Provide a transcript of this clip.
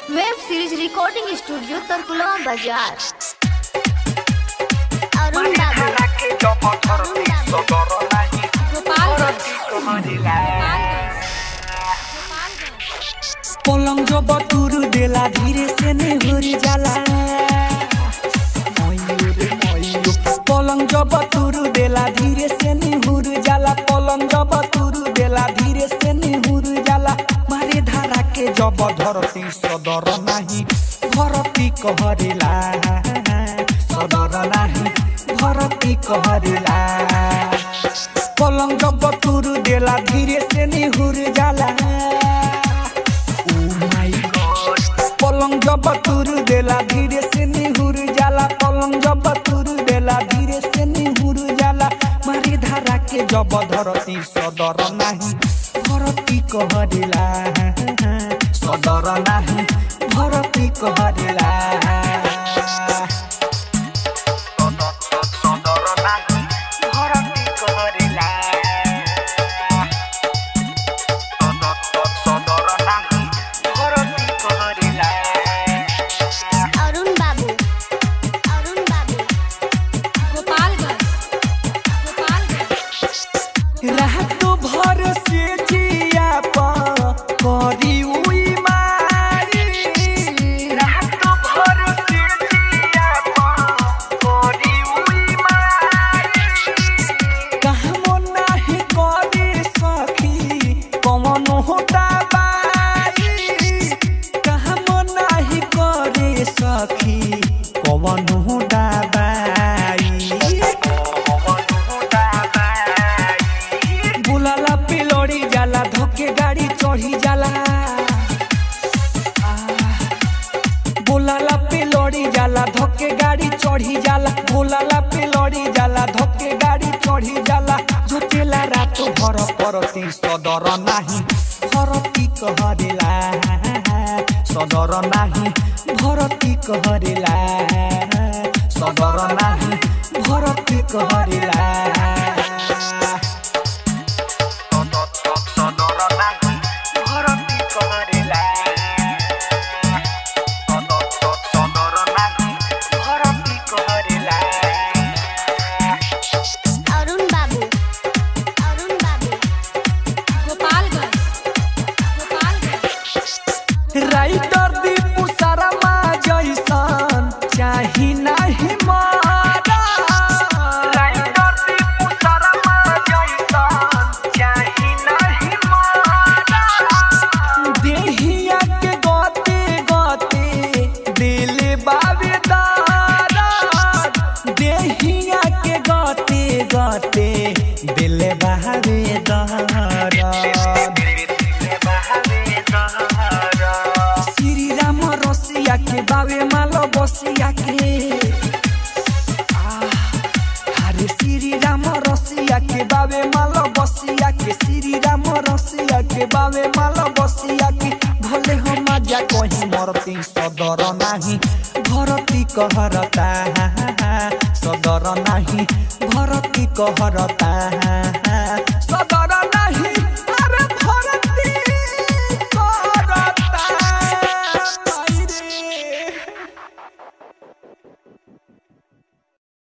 web series recording studio Tarkulwa बाजार अरुण बाबू पलंग जो बतुरु देला धीरे से निहुर जाला मयूर मयूर पलंग जो बतुरु देला धीरे से निहुर जाला पलंग जो बतुरु देला धीरे से निहुर जाला मारे धारा के जब धरती सदर नाही भरती कहरेला सदर नाही भरती कहरेला पलंग जब बतुरु देला धीरे से निहुर जाला पलंग जब तुर देला धीरे से निहुर जाला पलंग जब तुर देला धीरे से निहुर जाला मारी धारा के जब धरती सदर नाही भरती कहरेला सदर नाही भरती कहरेला भरती कहरेला अरुण बाबू अरुण बाबू गोपालगंज गोपालगंज रात भर से जिया पा करी उई मारी रात भर से जिया पा करी उई मारी कहमो नाही करी सखी कौन होता बारी कहमो नाही करी सखी कौन होता बारी बुलाला पिलोड़ी जाला धोके गाड़ी चढ़ी जाला बुलाला पिलोड़ी जाला धोके गाड़ी चढ़ी जाला बुलाला पिलोड़ी जाला धोके गाड़ी चढ़ी जाला झुकेला रात भर परती सदर नाही भरती कहरेला सदर नाही भरती कहरेला सदर नाही भरती कहरेला अरुण बाबू अरुण बाबू गोपालगंज गोपालगंज राइटर दीपू शर्मा जैसन चाही नाही मारा राइटर दीपू शर्मा जैसन चाही नाही मारा देहिया के गते गते दिल बावे दारा देहिया के गते गते दिल बावे दारा श्री राम रसिया के बावे मालो बसिया के आह, हरे श्री राम रसिया के बावे मालो बसिया के श्री राम रसिया के बावे मालो बसिया के भले हो मजा कहीं मरती सदर नाही भरती कहरता सदर नाही भरती कहरता सदर